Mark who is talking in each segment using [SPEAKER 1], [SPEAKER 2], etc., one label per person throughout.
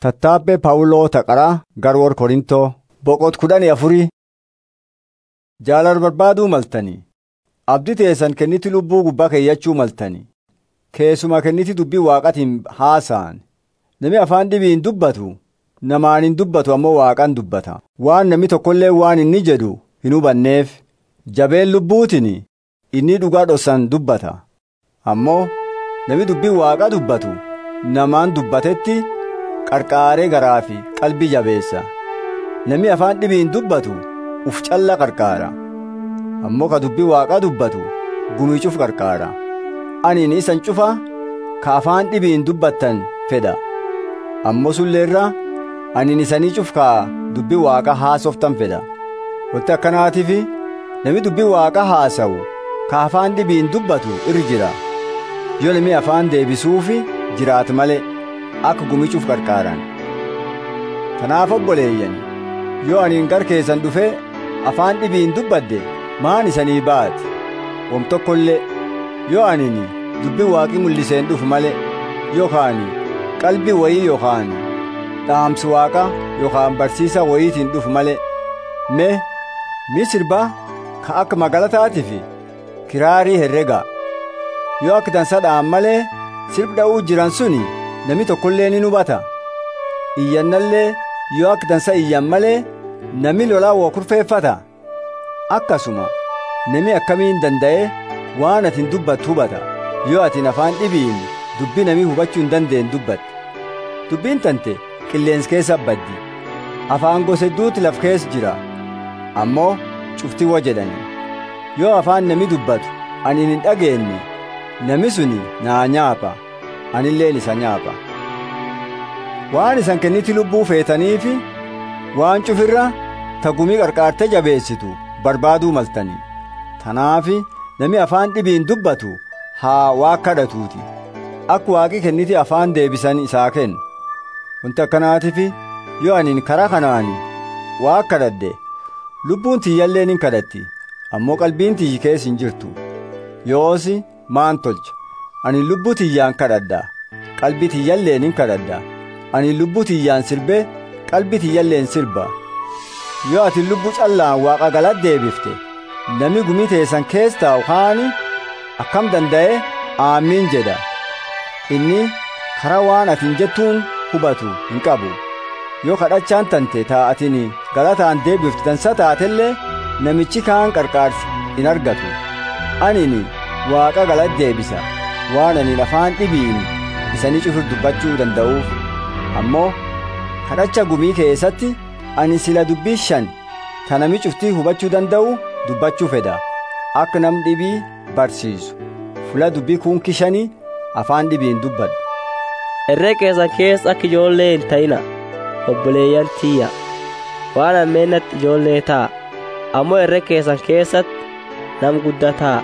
[SPEAKER 1] Tattaabbee Phaawuloo Taqaraa Garwoor Korintoo boqot kudhanii afurii jaalala barbaaduu maltanii abdii teessan kenniti lubbuu gubbaa keeyyachuu maltanii keessumaa kenniti dubbii waaqatiin haasa'an namni afaan dhibiin dubbatu namaan hin dubbatu ammoo waaqan dubbata waan namni tokkollee waan inni jedhu hin hubanneef jabeen lubbuutiin inni dhugaa dhossan dubbata ammoo namni dubbii waaqa dubbatu namaan dubbatetti qarqaaree garaa fi qalbii jabeessa namni afaan dhibiin dubbatu uf calla qarqaara ammoo ka dubbii waaqaa dubbatu gumiicuuf qarqaara aniin isan cufa ka afaan dhibiin dubbattan fedha ammoo sulleerra aniin isanii cuf ka dubbii waaqa haasoftan fedha wanti akkanaatiif namni dubbii waaqa haasa'u ka afaan dhibiin dubbatu irra jira yoo namni afaan deebisuufi jiraat malee akka gumichuuf qarqaaran tanaaf obboleeyyan yoo aniin gar keessan dhufe afaan dhibiin dubbadde maan isanii baati wom tokkollee yoo aniin dubbii waaqii mul'iseen dhufu malee yookaan qalbii wayii yookaan dhaamsi waaqa yookaan barsiisa wayiitiin dhufu malee mee mi sirbaa ka akka magaalataatiif kiraarii herrega yoo akka dansa dha'an malee sirb dha'uu jiran suni namni tokkollee ni hubata iyyannallee yoo akka dansa iyyan malee namni lolaa waa kurfeeffata akkasuma namni akkamiin danda'e waan atin dubbattu hubata yoo atin afaan dhibiin dubbii namni hubachuu hin dandeenye dubbatte dubbiin tante qilleensa keessa baddi afaan gosa hedduuti laf keessa jira ammoo cuftii wa jedhani yoo afaan namni dubbatu ani hin dhageenye namni suni naa nyaapa anilleen isa nyaapa waan isan kenniti lubbuu feetaniifi waan cufirra tagumii qarqaarte jabeessitu barbaaduu maltanii tanaafi namni afaan dhibiin dubbatu haa waa kadhatuuti akka waaqi kenniti afaan deebisan isaa kennu wanti akkanaatiif yoo aniin karaa kanaani waa kadhadhe lubbuun tiyyalleen hin kadhatti ammoo qalbiin tiyyi keessa hin jirtu yoosi maan tolcha ani lubbuu tiyyaan kadhadha qalbii tiyyalleen hin kadhadha ani lubbuu tiyyaan sirbe qalbii tiyyalleen sirba yoo ati lubbuu callaan waaqa galatti deebifte namni gumii teessan keessa taa'u kaani akkam danda'e aamiin jedha inni karaa waan atiin jettuun hubatu hin qabu yoo kadhachaan tante taa'atiin galataan deebifte dansa taatellee namichi kaan qarqaarsi hin argatu anini waaqa galatti deebisa waan ani afaan dhibiin isanii cufur dubbachuu danda'uuf ammoo kadhacha gumii keessatti ani sila dubbii shan ta nami cuftii hubachuu danda'u dubbachuu fedha akka nam dhibii barsiisu fula dubbii kuunki shanii afaan dhibiin dubbadhu
[SPEAKER 2] Herree keessan keessa akka ijoollee hin ta'ina obboleeyyan tiyya waan ammeennatti ijoollee ta'a ammoo herree keessan keessatti nam guddaa ta'a.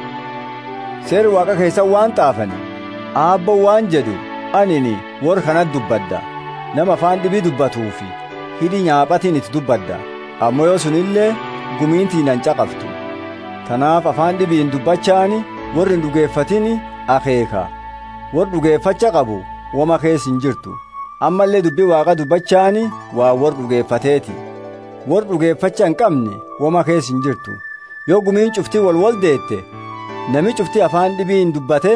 [SPEAKER 1] seeri waaqa keessan waan xaafani aabbo waan jedhu anini warra kanat dubbadda nama afaan dhibii dubbatuufi hidhi nyaaphatiin itti dubbadda ammoo yoo sunillee gumiintii nan caqaftu tanaaf afaan dhibiin dubbachaani warri hin dhugeeffatini akeeka warri dhugeeffacha qabu wama keessa hin jirtu ammallee dubbii waaqa dubbachaani waa warri dhugeeffateeti warri dhugeeffacha hin qabne wama keessa hin jirtu yoo gumiin cuftii wal wal deette nami cuftii afaan dhibiin dubbate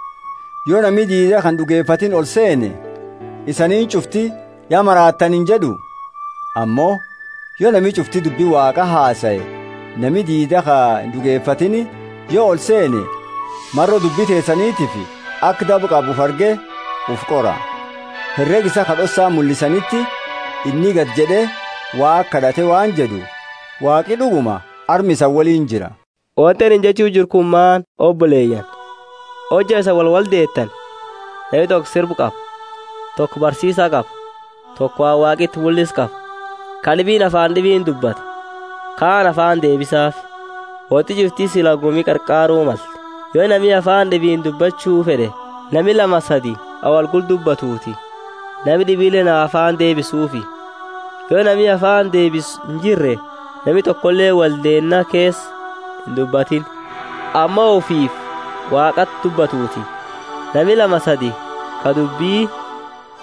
[SPEAKER 1] yoo nami diida kan dhugeeffatin ol seene isaniin cuftii yaa maraattan hin jedhu ammoo yoo nami cuftii dubbii waaqa haasa'e nami diida ka hin dhugeeffatini yoo ol seene marro dubbii teessaniitiif akka dabu qabuuf arge uf qora herreg isa kadhossaa mul'isanitti inni gad jedhe waa kadhate waan jedhu waaqi dhuguma armi isa waliin jira
[SPEAKER 2] Wanti ani jechuu jiru kun maan obboleeyyan hojja isa wal wal deettan namni tokko sirbu qaba tokko barsiisaa qaba tokko waa waaqitti mul'is qaba kan dhibiin afaan dhibiin dubbata kaan afaan deebisaaf wanti jirtii sila gumii qarqaaruu malte yoo namni afaan dhibiin dubbachuu fedhe nami lama sadi awal gul dubbatuuti nami dhibiilee na afaan deebisuufi yoo nami afaan deebisu hin jirre nami tokkollee waldeennaa keessa hin dubbatin amma ofiif waaqatti dubbatuuti nami lama sadi ka dubbii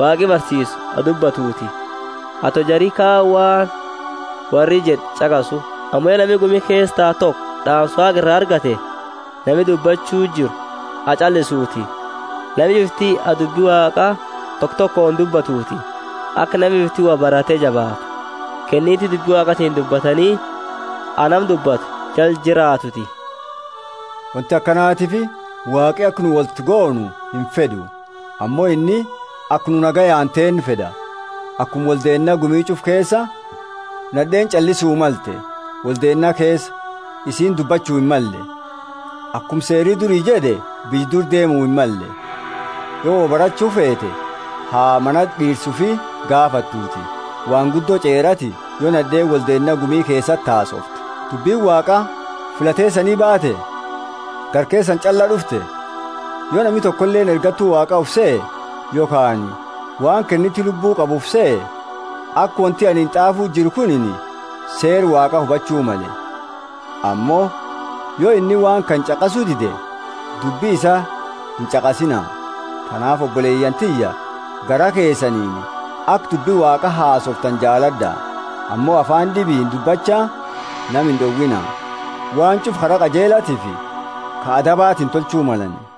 [SPEAKER 2] waaqi barsiisu adubbatuuti ato jarii kaawwaan warri jedh caqasu ammoo nami gumi keessaa tokko dhaamsa waaqa irraa argate nami dubbachuu jiru acallisuuti nami biftii adubbii waaqaa tokko tokkoon dubbatuuti akka nami biftii waa baratee jabaatu kenniiti dubbii waaqatiin dubbatanii anam dubbatu jal jiraatuti
[SPEAKER 1] wanti akkanaatiif waaqi akka nu walitti goonu hin fedhu ammoo inni akka nu nagayaan ta'en fedha akkuma waldeennaa gumiicuuf keessa nadheen callisuu malte waldeennaa keessa isiin dubbachuu hin malle akkuma seerii durii jedhe bijdur deemuu hin malle yoo barachuu feete haa mana dhiirsuu fi gaafattuuti waan guddoo ceerati yoo nadheen waldeennaa gumii keessatti haasofte dubbiin waaqaa filateessanii baate garkeessan callaa dhufte yoo namni tokkolleen ergattuu waaqaa ufsee yookaan waan kenniti lubbuu qabuuf se'e akka wanti ani hin xaafuu jiru kunin seer waaqa hubachuu male ammoo yoo inni waan kan caqasuu dide dubbii isaa hin caqasina kanaaf obboleeyyan tiyya gara keessaniin akka dubbii waaqa haasoftan jaaladha ammoo afaan dhibiin dubbachaa nam hin dhowwina waan cuf hara qajeelatiif ka adabaatiin tolchuu malani